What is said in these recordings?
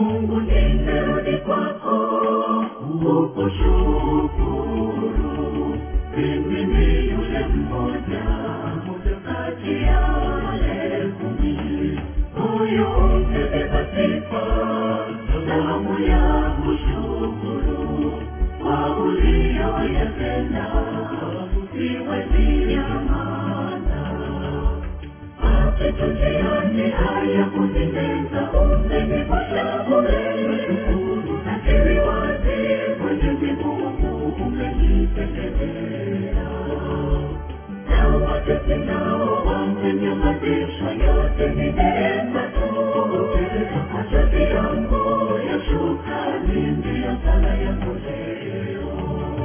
Mungu nimerudi kwako kukushukuru. Mimi ni yule mmoja kati ya wale kumi, moyo umebeba sifa, damu ya kushukuru kwa uliyoyatenda, siwezi nyamaza mapito njiani haya kuniteza umenivusha bure nakiri wazi mwenyezi mungu umenipendelea na watesi nao wamenyamazishwa yote ni neema tu machozi yangu ya shukrani ndiyo sala yangu leo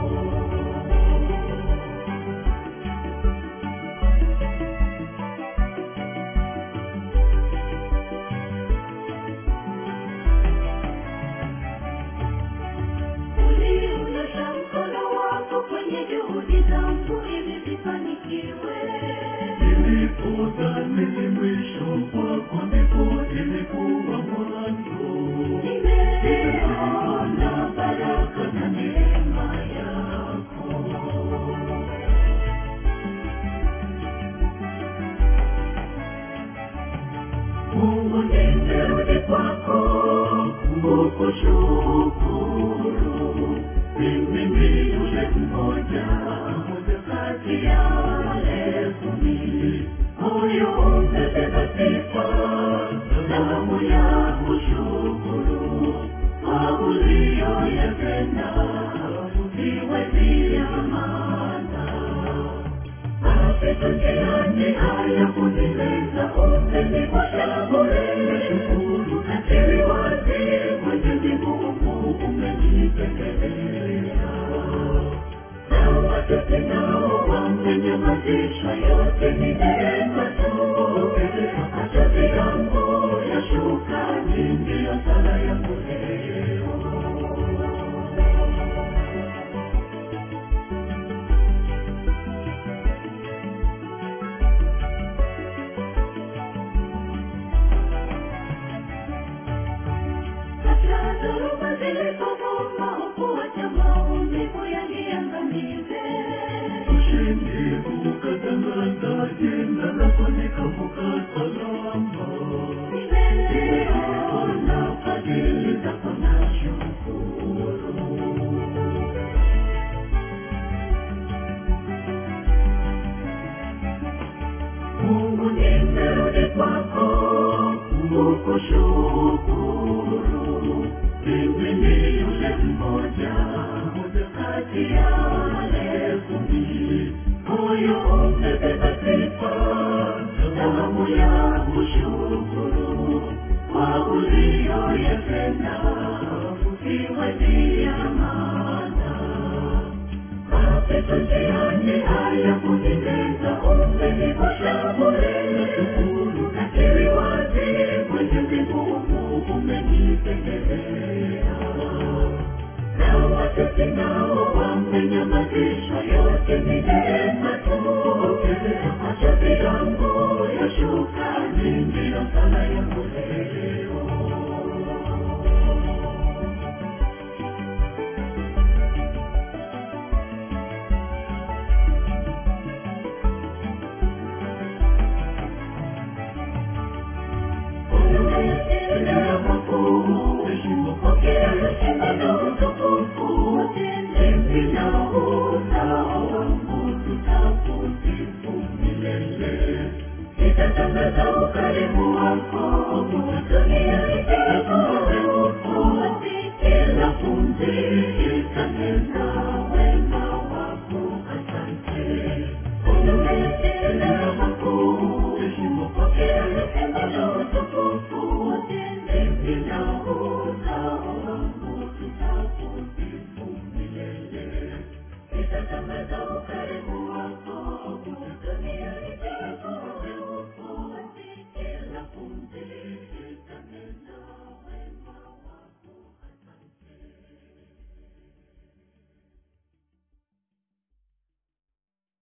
uliunyosha mkono wako kwenye juhudi zangu ili zifanikiwe. Nilipodhani ni mwisho kwako ndipo ilikuwa mwanzo. Nimeona baraka na neema yako. Mungu nimerudi kwako kukushukuru. Mimi ni yule mmoja kati ya wale kumi, moyo umebeba sifa, damu ya kushukuru kwa uliyoyatenda, siwezi nyamaza mapito njiani haya kunimeza umenivusha bure nakiri wazi mwenyezi mungu umenipendelea na watesi nao wamenyamazishwa yote ni neema tu machozi yangu ya shukrani ndiyo sala yangu leo hata dhoruba zilipovuma hukuacha maumivu yaniangamize. Ushindi ukatangaza jina lako nikavuka salama. Nimeona fadhili zako na shukuru. Mungu nimerudi kwako kukushukuru. Mimi ni yule mmoja kati ya wale kumi, moyo umebeba sifa, damu ya kushukuru kwa uliyoyatenda, siwezi nyamaza mapito njiani haya kunimeza umenivusha bure nakiri wazi mwenyezi mungu umenipendelea na watesi nao wamenyamazishwa yote ni neema tu machozi yangu ya shukrani ndiyo sala yangu leo Umetenda makuu, pokea heshima na utukufu. Sisi na uzao wangu tutakusifu milele. Nitatangaza ukarimu wako